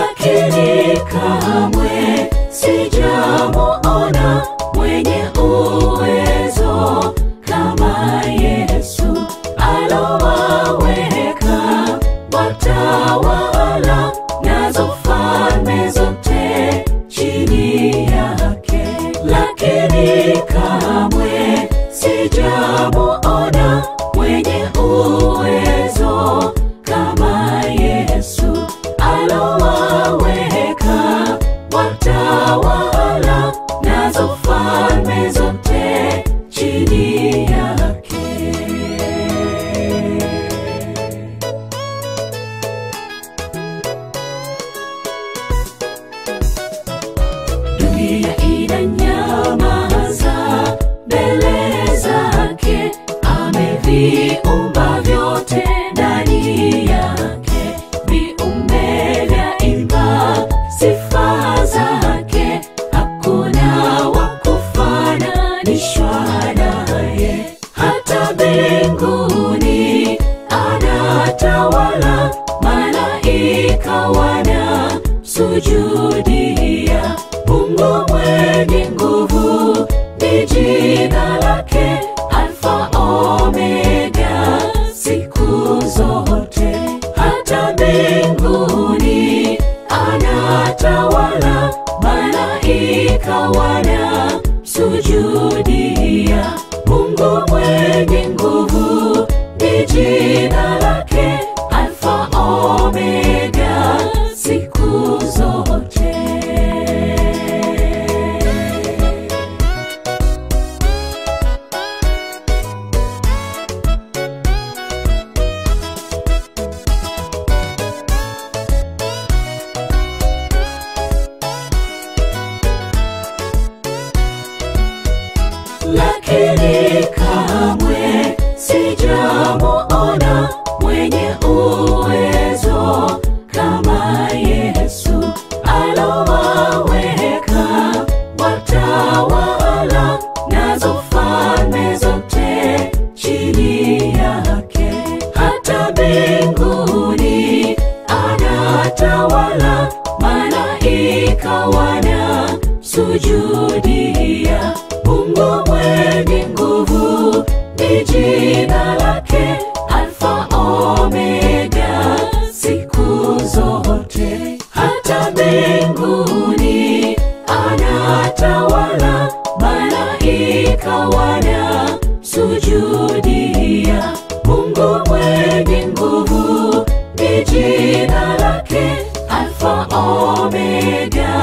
lakini kamwe sijamuona mwenye uwezo kama Yesu alowaweka watawala nazo falme zote chini yake, lakini kamwe sijamuona mwenye uwezo kama Yesu alowaweka watawala nazo falme zote chini yake. dunia inanyamaza mbele zake, ameviumba vyote ndani yake, viumbe vyaimba sifa zake, hakuna wa kufananishwa naye, hata mbinguni anatawala, malaika wana sujudia Mungu mwenye nguvu ni jina lake, Alfa Omega, siku zote. Hata mbinguni anatawala, malaika wana sujudia Mungu mwenye nguvu ni jina lake, Alfa Omega, siku zote. lakini kamwe sijamuona mwenye uwezo kama Yesu alowaweka watawala nazo falme zote chini yake, hata mbinguni anatawala, malaika wana sujudia Mungu mwenye nguvu ni jina lake, Alfa Omega, siku zote. Hata mbinguni anatawala, malaika wana sujudia Mungu mwenye nguvu ni jina lake, Alfa Omega,